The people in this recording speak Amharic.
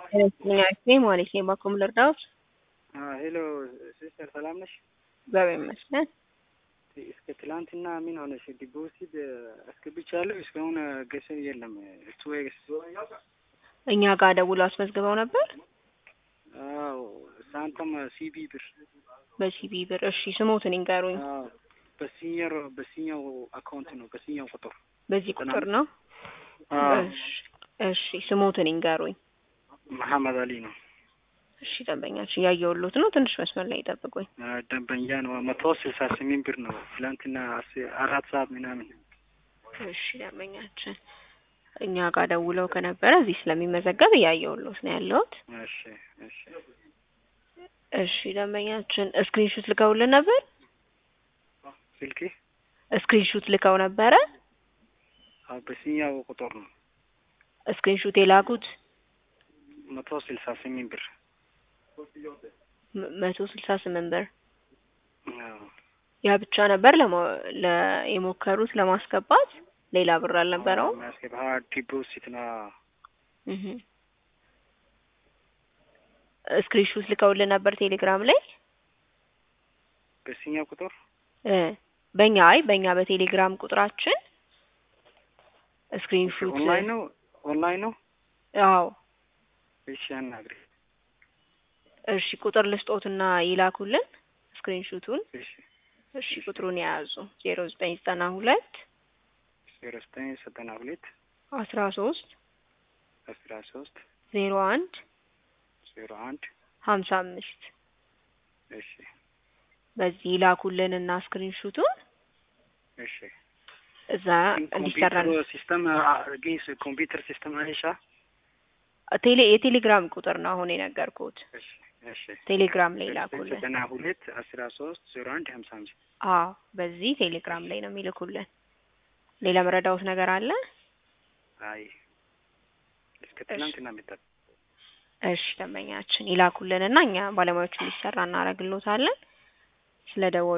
ጤና ማለት ነው። ባኮም ልርዳዎት? ሄሎ ሲስተር ሰላም ነሽ? እግዚአብሔር ይመስገን። እስከ ትላንትና ምን ሆነሽ? ዲፖዚት አስገብቻለሁ እስካሁን ገንዘብ የለም። እሱ እኛ ጋር ደውሎ አስመዝግበው ነበር። አዎ ሳንተም ሲቢ ብር በሲቢ ብር። እሺ ስሞትን ይንገሩኝ። አዎ በሲኒየር በሲኛው አካውንት ነው በሲኛው ቁጥር በዚህ ቁጥር ነው። አዎ እሺ እሺ ስሞትን ይንገሩኝ። መሐመድ አሊ ነው። እሺ ደንበኛችን እያየሁሎት ነው። ትንሽ መስመር ላይ ይጠብቁኝ። ደንበኛ ነው። መቶ ስልሳ ስምንት ብር ነው። ትላንትና አስ- አራት ሰዓት ምናምን እሺ ደንበኛችን እኛ ጋር ደውለው ከነበረ እዚህ ስለሚመዘገብ እያየሁሎት ነው ያለሁት። እሺ እሺ እሺ ደንበኛችን ስክሪንሹት ልከውልን ነበር። ስልክ ስክሪንሹት ልከው ነበረ። አዎ በሲኛው ቁጥር ነው። ስክሪንሹት የላኩት መቶ ስልሳ ስምንት ብር ም- መቶ ስልሳ ስምንት ብር አዎ ያ ብቻ ነበር ለሞ- ለ- የሞከሩት ለማስገባት ሌላ ብር አልነበረውም። የሚያስገባ ዲፖዚት ነው። እህ ስክሪንሹት ልከውልን ነበር ቴሌግራም ላይ በሲኛው ቁጥር እ በእኛ አይ በእኛ በቴሌግራም ቁጥራችን ስክሪንሹት ኦንላይን ነው ኦንላይን ነው። አዎ እሺ አናግሪ። እሺ ቁጥር ልስጦትና ይላኩልን ስክሪንሹቱን እሺ እሺ ቁጥሩን የያዙ ዜሮ ዘጠኝ ዘጠና ሁለት ዜሮ ዘጠኝ ዘጠና ሁለት አስራ ሶስት አስራ ሶስት ዜሮ አንድ ዜሮ አንድ ሀምሳ አምስት እሺ በዚህ ይላኩልን እና ስክሪንሹቱን እሺ እዛ እንዲሰራል ኮምፒውተር ሲስተም ግን ኮምፒውተር ሲስተም አይሻ ቴሌ የቴሌግራም ቁጥር ነው አሁን የነገርኩት። እሺ እሺ ቴሌግራም ላይ ይላኩልን። ዘጠና ሁለት አስራ ሶስት ዜሮ አንድ ሀምሳ አምስት አዎ በዚህ ቴሌግራም ላይ ነው የሚልኩልን። ሌላ መረዳውት ነገር አለ? አይ እስከ ትናንትና መጣ እሺ ደንበኛችን ይላኩልን እና እኛ ባለሙያዎቹ እንዲሰራ እናደርግሎታለን። ስለ ደወሉ